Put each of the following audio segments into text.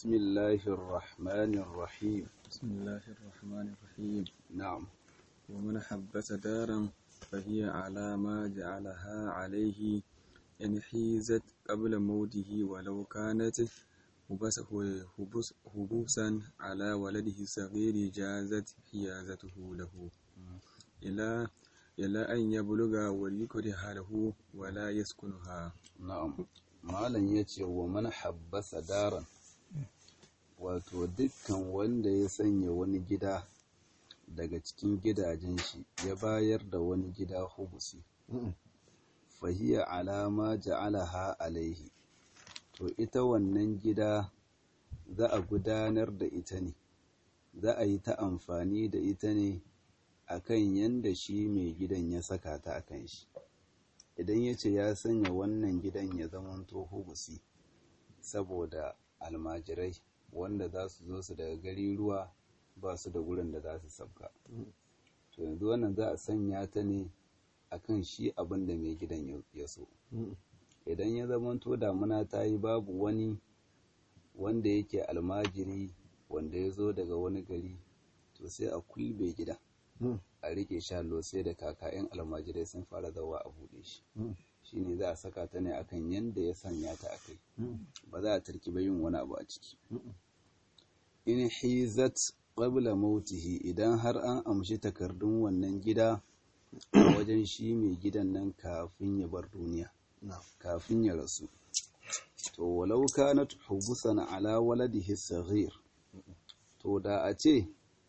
بسم الله الرحمن الرحيم بسم الله الرحمن الرحيم نعم ومن حبس دارا فهي على ما جعلها عليه إن حيزت قبل موته ولو كانت هبس- هبس- هبوسا على ولده الصغير جازت حيازته له إلى إلى أن يبلغ وليكره له ولا يسكنها na'am malam ya ce wa man habbasa daran wato dukkan wanda ya sanya wani gida daga cikin gidajen shi ya bayar da wani gida hubusi fahiya alama ja'alaha alaihi to ita wannan gida za a gudanar da ita ne za a yi ta amfani da ita ne akan yanda shi mai gidan ya saka ta akan shi idan ya ce ya sanya wannan gidan ya zamanto hubusi saboda almajirai wanda za su zo su daga gari ruwa ba su da gurin da za su sabka to yanzu wannan za a sanya ta ne akan shi abin da mai gidan ya- ya so idan ya zamanto damuna ta yi babu wani wanda yake almajiri wanda ya zo daga wani gari to sai a kulbe gida a rike shalo sai da kaka 'yan almajirai sun fara zawa a buɗe shi shine za a saka ta ne akan yanda ya sanya ta akai ba za a tarki ba yin wani abu a ciki in hizat qabla mautihi idan har an amshi takardun wannan gida a wajen shi mai gidan nan kafin ya bar duniya kafin ya rasu to walau kanat hubusan ala waladihi saghir to da a ce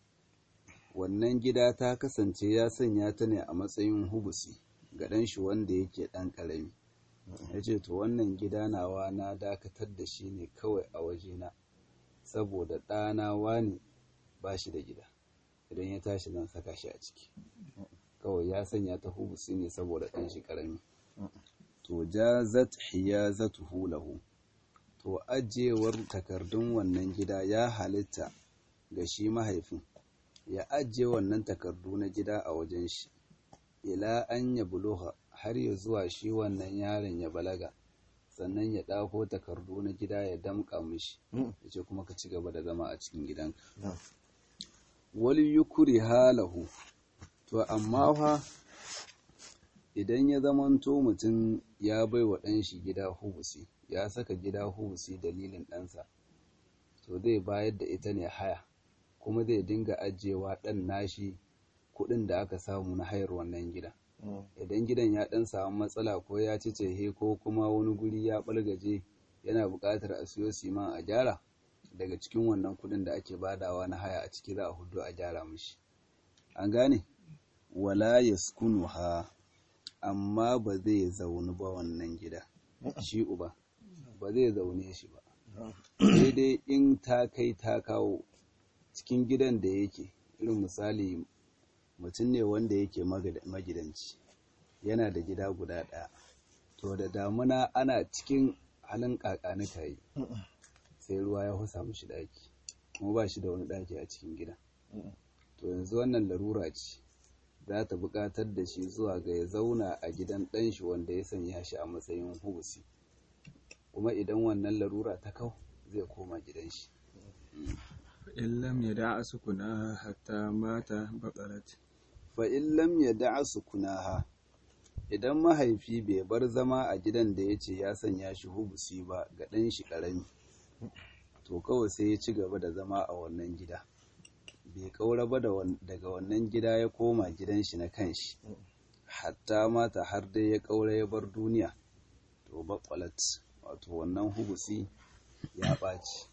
wannan gida ta kasance ya sanya ta ne a matsayin hubusi ga ɗan shi wanda yake ɗan ƙarami ya ce to wannan gida nawa na dakatar da shi ne kawai a wajena saboda ɗana wani ba shi da gida idan ya tashi zan saka shi a ciki kawai ya sanya ta hubusi ne saboda ɗan shi ƙarami to jazat hiyazatuhu lahu to ajewar takardun wannan gida ya halitta ga shi mahaifin ya ajiye wannan takardu na gida a wajen shi ila an ya buluha har ya zuwa shi wannan yaron ya balaga sannan ya ɗako takardu na gida ya damƙa mishi ya ce kuma ka ci gaba da zama a cikin gidanka wali yukuri halahu to amma fa idan ya zamanto mutum ya bai wa ɗan shi gida hubusi ya saka gida hubusi dalilin ɗansa to zai bayar da ita ne haya kuma zai dinga ajiyewa ɗan nashi kuɗin da aka samu na hayar wannan gida idan gidan ya ɗan samu matsala ko ya ci cehe ko kuma wani guri ya ɓalgaje yana buƙatar a siyo siman a gyara daga cikin wannan kuɗin da ake badawa na haya a ciki za a hudu a gyara mishi an gane wala yaskunuha amma ba zai zauni ba wannan gida shi uba ba zai zaune shi ba sai dai in ta kai ta kawo cikin gidan da yake irin misali mutum ne wanda yake magida- magidanci yana da gida guda ɗaya to da damuna ana cikin halin ƙaƙanika yi sai ruwa ya husa mishi ɗaki kuma ba shi da wani ɗaki a cikin gida to yanzu wannan larura ce za ta buƙatar da shi zuwa ga ya zauna a gidan ɗanshi wanda ya sanya shi a matsayin hubusi kuma idan wannan larura ta kau zai koma gidan shi إن لم يدع سكنها حتى مات بطلت fa in lam yada'a sukunaha idan mahaifi bai bar zama a gidan da ya ce ya sanya shi hubusi ba ga ɗan shi ƙarami to kawai sai ya ci gaba da zama a wannan gida bai ƙaura ba da wan- daga wannan gida ya koma gidan shi na kanshi hatta mata har dai ya ƙaura ya bar duniya to baƙwalat wato wannan hubusi ya ɓaci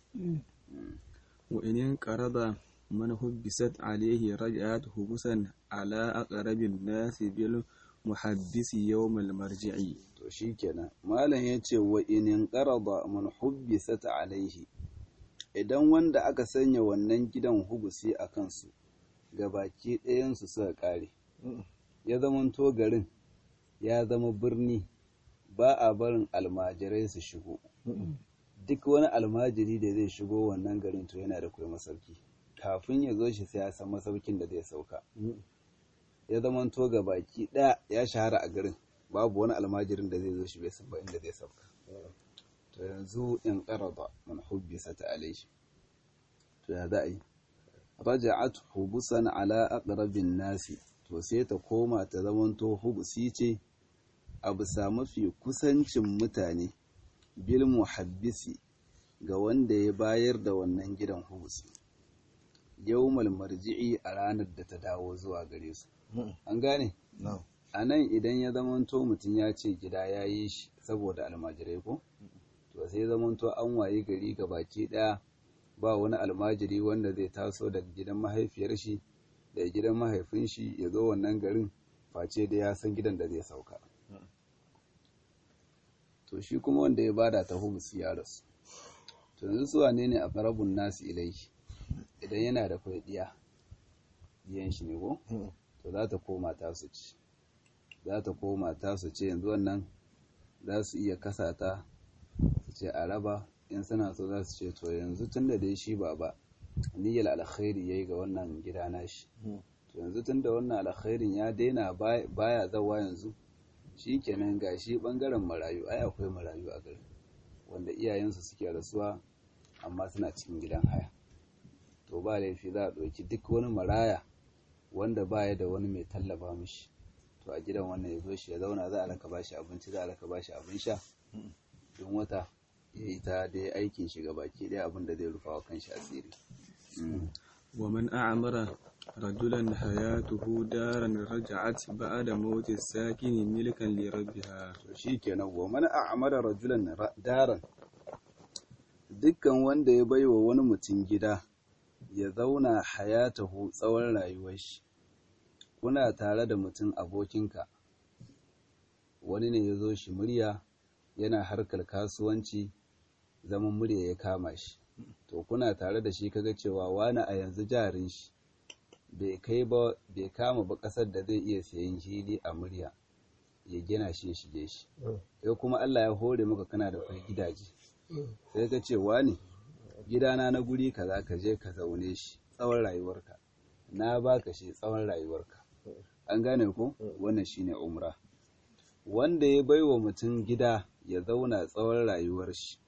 وإن انقرض من حبست عليه رجعت حبسا على أقرب الناس بالمحبس يوم المرجع to shikenan malam ya ce wa inin qarada man hubbisat alaihi idan wanda aka sanya wannan gidan hubusi a kansu baki ɗayansu suka ƙare ya zamanto garin ya zama birni ba a barin almajirai su shigo duk wani almajiri da zai shigo wannan garin to yana da kai masauki kafin ya zo shi sai ya san masaukin da zai sauka ya zamanto ga baki ɗaya ya shahara a garin babu wani almajirin da zai zo shi bai san ba inda zai sauka to yanzu in qarada man hubbisat alayhi to ya za a yi raja'at hubusan ala aqrabin nasi to sai ta koma ta zamanto hubusi ce a bisa mafi kusancin mutane bil muhabbisi ga wanda ya bayar da wannan gidan hubusi yawmal marji'i a ranar da ta dawo zuwa gare su an gane a nan idan ya zamanto mutum ya ce gida ya yi shi saboda almajirai ko to sai zamanto an wayi gari ga baki daya ba wani almajiri wanda zai taso daga gidan mahaifiyar shi da gidan mahaifin shi ya zo wannan garin face da ya san gidan da zai sauka to shi kuma wanda ya bada ta hubusi ya rasu to yanzu su wane ne a farabun nasu ilai idan yana da kwai diya diyan shi ne ko to za ta koma ta su ci za ta koma ta su ce yanzu wannan za su iya kasa ta su ce a raba in suna so za su ce to yanzu tun da dai shi ba ba niyyar alkhairi yayi ga wannan gida nashi to yanzu tun da wannan alkhairin ya daina baya zawa yanzu shi kenan ga shi bangaren marayu ai akwai marayu a garin wanda iyayensu suke rasuwa amma suna cikin gidan haya to ba laifi za a ɗauki duk wani maraya wanda baya da wani mai tallafa mishi to a gidan wannan ya zo shi ya zauna za a raka bashi abinci za a raka bashi abin sha don wata ya yi ta dai aikin shi baki ɗaya abin da zai rufa wa kanshi asiri ومن أعمر رجلا حياته دارا رجعت بعد موت الساكن ملكا لربها to shikenan wa man a'mara rajulan daran dukkan wanda ya baiwa wani mutum gida ya zauna hayatahu tsawon rayuwar shi kuna tare da mutum abokinka wani ne ya zo shi murya yana harkar kasuwanci zaman murya ya kama shi to kuna tare da shi kaga cewa wani a yanzu jarin shi bai kai ba bai kama ba kasar da zai iya sayan hili a murya ya gina shi ya shige shi sai kuma Allah ya hore maka kana da kai gidaje sai ka ce wani gidana na guri kaza ka je ka zaune shi tsawon rayuwarka na baka shi tsawon rayuwarka an gane ko wannan shine umra wanda ya baiwa mutum gida ya zauna tsawon rayuwar shi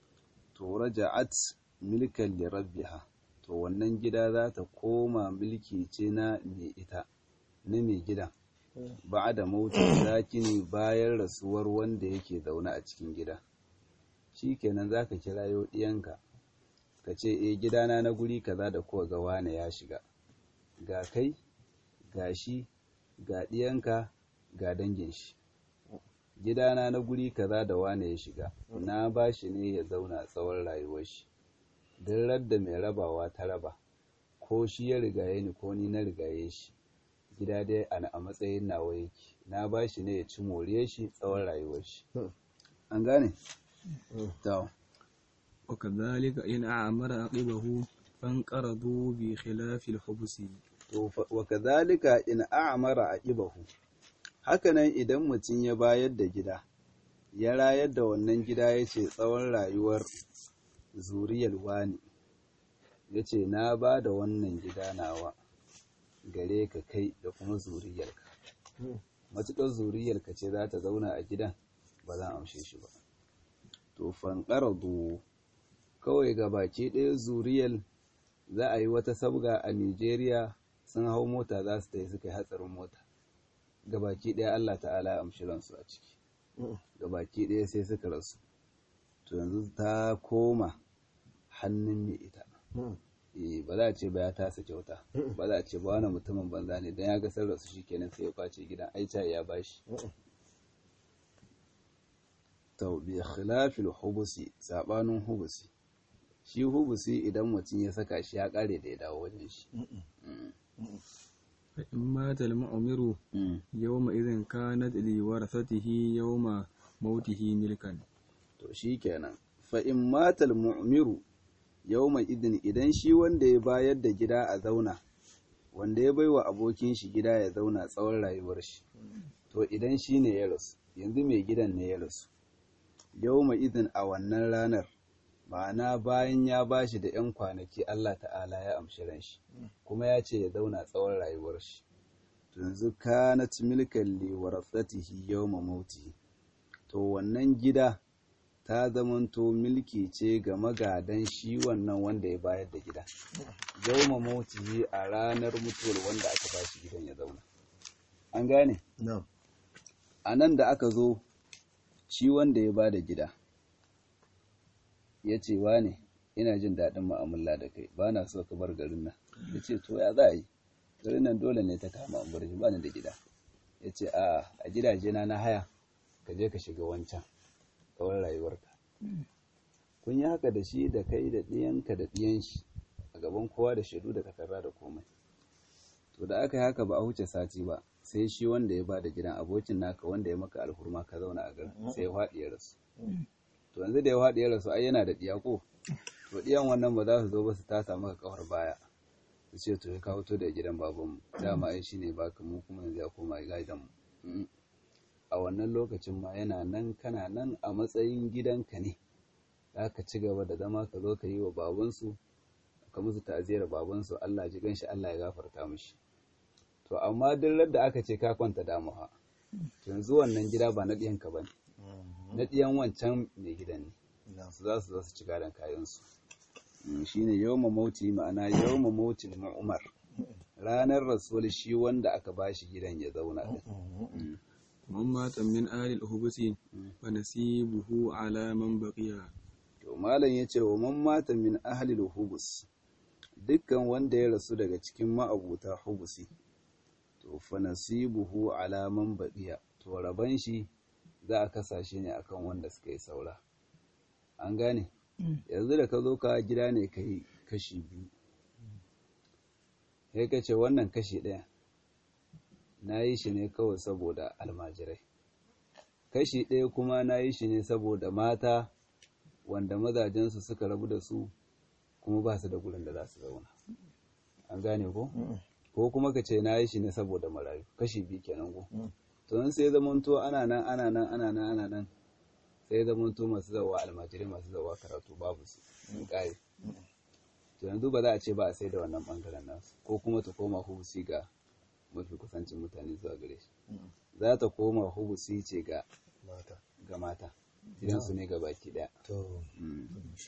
to raja'at milkan li rabbiha to wannan gida za ta koma mulki ce na mai ita na mai gidan ba da mautin zakini bayan rasuwar wanda yake zaune a cikin gida shi kenan za ka kirayo ɗiyanka ka ce e gidana na guri kaza da kowa ga wane ya shiga ga kai ga shi ga ɗiyanka ga dangin shi gidana na guri kaza da wane ya shiga na ba shi ne ya zauna tsawon rayuwar shi don radda mai rabawa ta raba ko shi ya rigaye ni ko ni na rigaye shi gida dai a matsayin nawa yake na ba shi ne ya ci more shi tsawon rayuwar shi an gane? to وكذلك إن أعمر عقبه فانقرضوا بخلاف الحبس to wa kadhalika in a'mara aqibahu hakanan idan mutum ya bayar da gida ya rayar da wannan gida yace tsawon rayuwar zuriyar wani yace na ba da wannan gida nawa gare ka kai da kuma zuriyarka matuƙar zuriyarka ce za ta zauna a gidan ba zan amshe shi ba to fanƙaradu kawai ga baki ɗaya zuriyar za a yi wata sabga a nigeria sun hau mota za su tafi suka yi hatsarin mota ga baki ɗaya allah ta'ala ya amshi ransu a ciki ga baki ɗaya sai suka rasu to yanzu ta koma hannun mai ita ba za a ce ba ya tasa kyauta ba za a ce ba wani mutumin banza ne don ya ga sun rasu shikenan sai ya kwace gidan aica ya bashi to bi khilafil hubusi sabanin hubusi shi hubusi idan mutum ya saka shi ya kare da ya dawo wajen shi فإن مات المؤمر يومئذ كانت لورثته يوم موته ملكا to shikenan fa in matal mu'miru yawma idin idan shi wanda ya bayar da gida a zauna wanda ya baiwa abokin shi gida ya zauna tsawon rayuwar shi to idan shi ne ya rasu yanzu mai gidan ne ya rasu yawma idin a wannan ranar ma'ana bayan ya bashi da 'yan kwanaki Allah ta'ala ya amshi ran shi kuma ya ce ya zauna tsawon rayuwar shi yanzu kanat milkan li warasatihi yawma mauti to wannan gida ta zamanto milki ce ga magadan shi wannan wanda ya bayar da gida yawma mautihi a ranar mutuwar wanda aka ba shi gidan ya zauna an gane a nan da aka zo shi wanda ya ba da gida ya ce wa ne ina jin daɗin mu'amala da kai ba na so ka bar garin nan ya ce to ya za a yi garin nan dole ne ta kama an bar shi ba ni da gida ya ce a a gidaje na na haya ka je ka shiga wancan tsawon rayuwarka kun yi haka da shi da kai da ɗiyanka da ɗiyan shi a gaban kowa da shaidu da takarda da komai to da aka yi haka ba a huce sati ba sai shi wanda ya ba da gidan abokin naka wanda ya maka alhurma ka zauna a garin sai ya faɗi ya rasu to yanzu da ya faɗi ya rasu ai yana da ɗiya ko to ɗiyan wannan ba za su zo ba su tasa maka kafar baya su ce to ya kawo to da gidan babanmu dama ai shine baka mu kuma yanzu ya koma gidan mu a wannan lokacin ma yana nan kana nan a matsayin gidanka ne za ka ci gaba da zama ka zo ka yi wa babansu ka musu ta'aziyar babansu Allah ji ganshi Allah ya gafarta mishi to amma duk da aka ce ka kwanta damuwa to yanzu wannan gida ba na ɗiyanka ba ne na ɗiyan wancan mai gidan ne su za su zo su ci gadon kayansu shi ne yawma mauti ma'ana yawma mauti umar ranar rasul shi wanda aka ba shi gidan ya zauna din man mata min alil hubusi fa nasibuhu ala man baqiya to malam yace wa man mata min ahlil hubus dukkan wanda ya rasu daga cikin ma'abuta hubusi to fa nasibuhu ala man baqiya to raban shi za a kasa shi ne akan wanda suka yi saura an gane yanzu da ka zo ka gida ne ka yi kashi biyu sai ka ce wannan kashi ɗaya na yi shi ne kawai saboda almajirai kashi ɗaya kuma na yi shi ne saboda mata wanda mazajensu suka rabu da su kuma ba su da gurin da za su zauna an gane ko ko kuma ka ce na yi shi ne saboda marayu kashi biyu kenan ko to sai zamanto ana nan ana nan ana nan ana nan sai zamanto masu zawa almajirai masu zawa karatu babu su in kare to yanzu ba za a ce ba a sai da wannan bangaren nasu ko kuma ta koma hubusi ga mafi kusancin mutane zuwa gare shi za ta koma hubusi ce ga mata ga mata gidansu ne ga baki daya to insha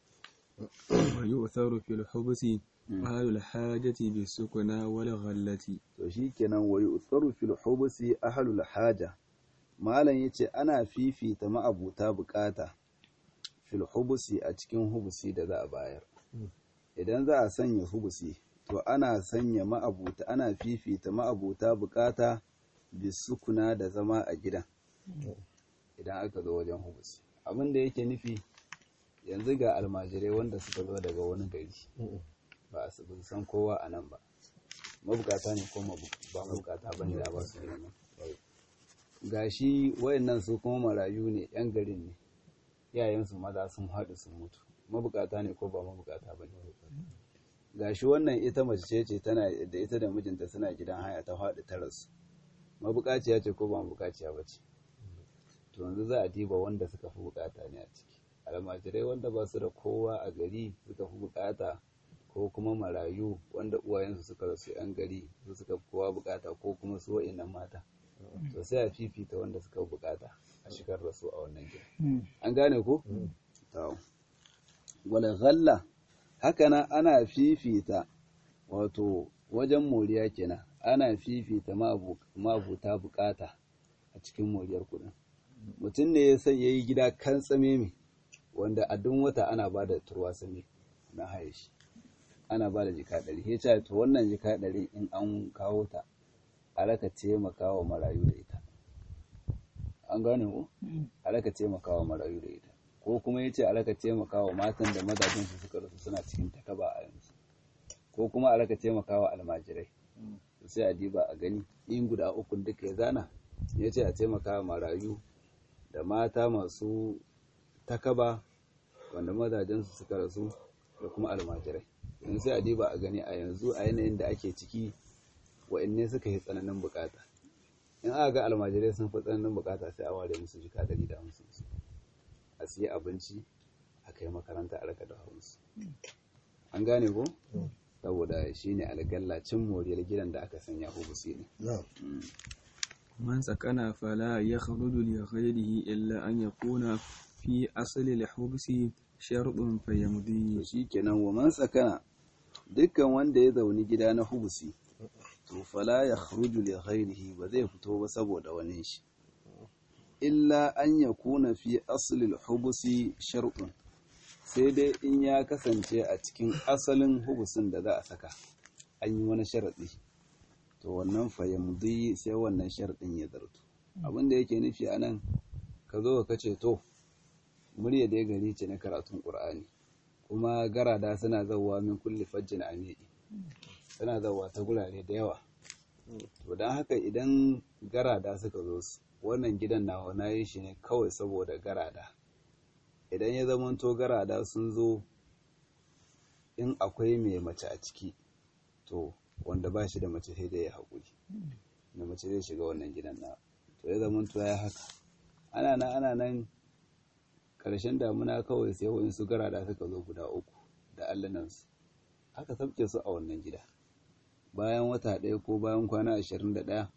wa yu'tharu fil hubusi ahlul hajati bis sukuna wal ghallati to shikenan wa yu'tharu fil hubusi ahlul haja malam yace ana fifita ma'abuta bukata fil hubusi a cikin hubusi da za a bayar idan za a sanya hubusi to ana sanya ma'abuta ana fifita ma'abuta bukata bisukuna da zama a gidan idan aka zo wajen hubusi abin da yake nufi yanzu ga almajirai wanda suka zo daga wani gari ba a su san kowa a nan ba mabukata ne ko ba mabukata ba ne da ba su gidan nan ga shi wayannan su kuma marayu ne yan garin ne yayansu maza sun haɗu sun mutu mabukata ne ko ba mabukata ba ne ga shi wannan ita mace ce tana da ita da mijinta suna gidan haya ta faɗi ta rasu mabukaciya ce ko ba mabukaciya ba ce to yanzu za a diba wanda suka fi bukata ne a ciki almajirai wanda ba su da kowa a gari suka fi bukata ko kuma marayu wanda uwayensu suka rasu yan gari su suka fi kowa bukata ko kuma su wa'innan mata to sai a fifita wanda suka fi bukata a shigar da su a wannan gida an gane ko to wala ghalla haka nan ana fifita wato wajen moriya kenan ana fifita mabuta bukata a cikin moriyar kudin mutum ne ya sai yayi gida kan tsame mai wanda a duk wata ana ba da turwa sami na haye shi ana ba da jika ɗari ya ce to wannan jika ɗari in an kawo ta a raka taimaka wa marayu da ita an gane ku a raka taimaka wa marayu da ita ko kuma ya ce a raka taimaka wa matan da mazajen su suka rasu suna cikin takaba a yanzu ko kuma a raka taimaka wa almajirai sai a diba a gani in guda uku duka ya zana ya ce a taimaka wa marayu da mata masu takaba wanda mazajensu suka rasu da kuma almajirai yanzu sai a diba a gani a yanzu a yanayin da ake ciki wa'anne suka yi tsananin bukata in aka ga almajirai sun fi tsananin bukata sai a ware musu jika dari da hamsin su a siya abinci a kai makaranta a raka da musu an gane ko saboda shi ne algalla cin moriyar gidan da aka sanya hubusi ne من سكن فلا يخرج لغيره إلا أن يكون في أصل الحبس شرط فيمضي to shikenan wa man sakana dukkan wanda ya zauni gida na hubusi to fala ya khruju li ghairihi ba zai fito ba saboda wani shi illa an yakuna fi asli al-hubusi shartun sai dai in ya kasance a cikin asalin hubusin da za a saka an yi wani sharadi to wannan fayamdi sai wannan sharadin ya zartu abin da yake nufi anan ka zo ka ce to murya da ya gari ce na karatun ƙur'ani kuma garada suna zauwa min kulli fajjin amidi suna zauwa ta gurare da yawa to don haka idan garada suka zo su wannan gidan nawa na yi shi ne kawai saboda garada idan ya zamanto garada sun zo in akwai mai mace a ciki to wanda ba shi da mace sai dai ya haƙuri da mace zai shiga wannan gidan na to ya zamanto ya haka ana nan ana nan ƙarshen damuna kawai sai wani su garada suka zo guda uku da allanansu aka sabke su a wannan gida bayan wata ɗaya ko bayan kwana ashirin da ɗaya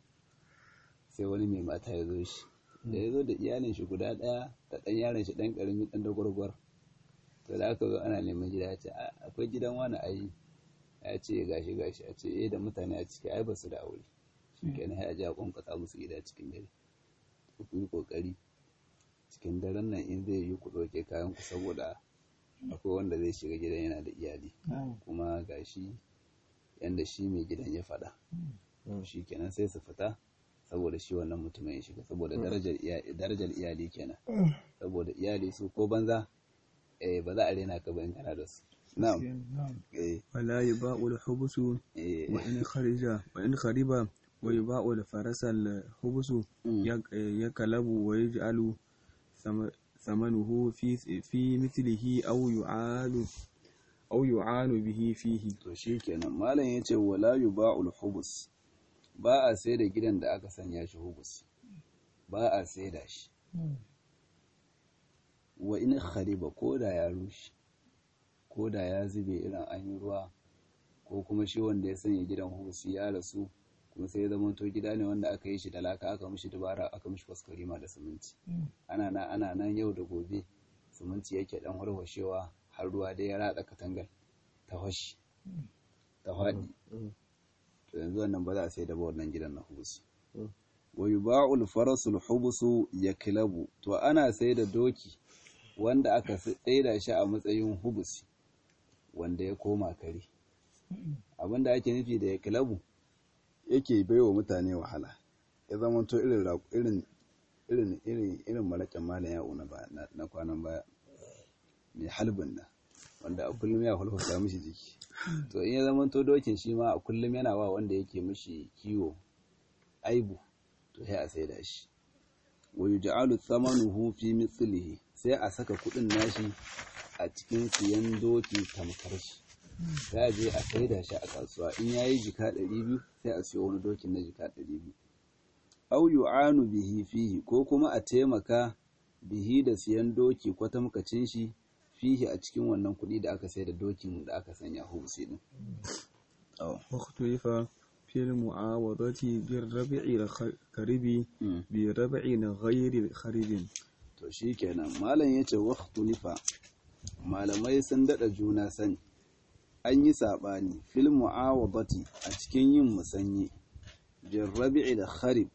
sai wani mai mata ya zo shi da ya zo da iyalin shi guda ɗaya da ɗan yaron shi ɗan ƙarami ɗan da gwargwar to da aka zo ana neman gida ya ce akwai gidan wani ayi ya ce gashi gashi a ce eh da mutane a ciki ai ba su da aure shi kenan ya ji a kwankwasa musu gida cikin dare ku yi kokari cikin daren nan in zai yi ku ɗauke kayan ku saboda akwai wanda zai shiga gidan yana da iyali kuma gashi yanda shi mai gidan ya faɗa shi kenan sai su fita saboda shi wannan mutumin ya shiga saboda darajar iyali kenan saboda iyali su ko banza eh ba za a rena ka bayan kana da su na'am eh ولا يباع الحبس eh وإن خرج وإن خرب ويباع الفرس الحبس يك- يكلب ويجعل ثم- ثمنه في في مثله أو يعال أو يعان به فيه to shi kenan malam ya ce wala yuba'ul hubus ba a sai da gidan da aka sanya shi hubus ba a sai da shi wa in khariba ko da ya rushe ko da ya zube irin an yi ruwa ko kuma shi wanda ya sanya gidan hubusi ya rasu kuma sai ya zama to gida ne wanda aka yi shi da laka aka mishi dubara aka mishi kwaskwarima da siminti ana nan ana nan yau da gobe siminti yake dan warwashewa har ruwa dai ya ratsa katangar ta fashi ta faɗi to yanzu wannan ba za a sai da ba wannan gidan na hubusi wa yuba'ul farasul hubusu yaklabu to ana sai da doki wanda aka tsaida shi a matsayin hubusi wanda ya koma kare abinda ake nufi da yaklabu yake baiwa mutane wahala ya zama to irin raƙu- irin irin irin irin malakin malam ya'u na ba- na- na kwanan baya mai halbin nan wanda a kullum ya hulhuta mishi jiki to in ya zama to dokin shi ma a kullum yana wa wanda yake mishi kiwo aibu to sai a saida shi wa yuj'alu thamanuhu fi mithlihi sai a saka kudin nashi a cikin siyan doki tamkar shi sai a je a saida shi a kasuwa in yayi jika 200 sai a siyo wani dokin na jika 200 aw yu'anu bihi fihi ko kuma a taimaka bihi da siyan doki kwatamkacin shi fihi a cikin wannan kuɗi da aka sai da dokin da aka sanya hubusi din oh. واختلف في المعاوضة بالربع الخرب mm. بربع غير خرب to shi kenan malam ya ce waktulifa malamai sun daɗa juna sani an yi saɓani fil mu'awadati a cikin yin musanyi bin rabi'i da kharib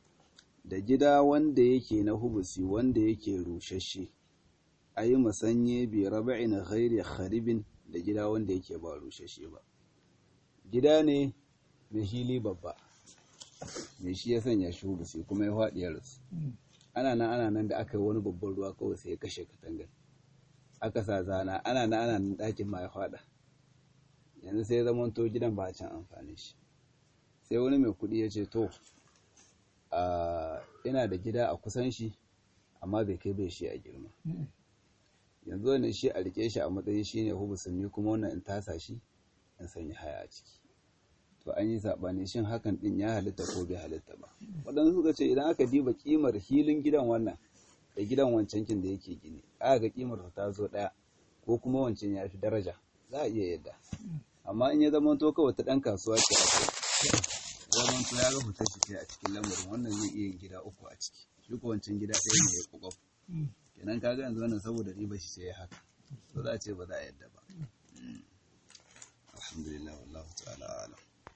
da gida wanda yake na hubusi wanda yake rushashe a yi musanye bi rabi'i na ghairi kharibin da gida wanda yake ba rushashe ba gida ne mai hili babba mai shi ya sanya shi hubusi kuma ya faɗi ya rasu ana nan ana nan da aka yi wani babban ruwa kawai sai ya kashe katangar aka sa zana ana nan ana nan ɗakin ma ya faɗa yanzu sai ya zama to gidan ba a can amfani shi sai wani mai kuɗi ya ce to a ina da gida a kusan shi amma bai kai bai shi a girma yanzu wannan shi a rike shi a matsayin shi ne hubusun ni kuma wannan in tasa shi in sanya haya a ciki to an yi saɓani shin hakan ɗin ya halitta ko bai halitta ba waɗansu suka ce idan aka diba kimar hilin gidan wannan da gidan wancan kin da yake gini aka ga kimar ta zo ɗaya ko kuma wancan ya fi daraja za a iya yadda amma in ya zama to kawai ta ɗan kasuwa ce a kai zaman to ya ga fitar shi a cikin lamarin wannan zai iya yin gida uku a ciki shi ko wancan gida ɗaya ne ya kwakwaf kenan kaga yanzu wannan saboda riba shi sai haka to za a ce ba za a yadda ba alhamdulillah wallahu ta'ala alam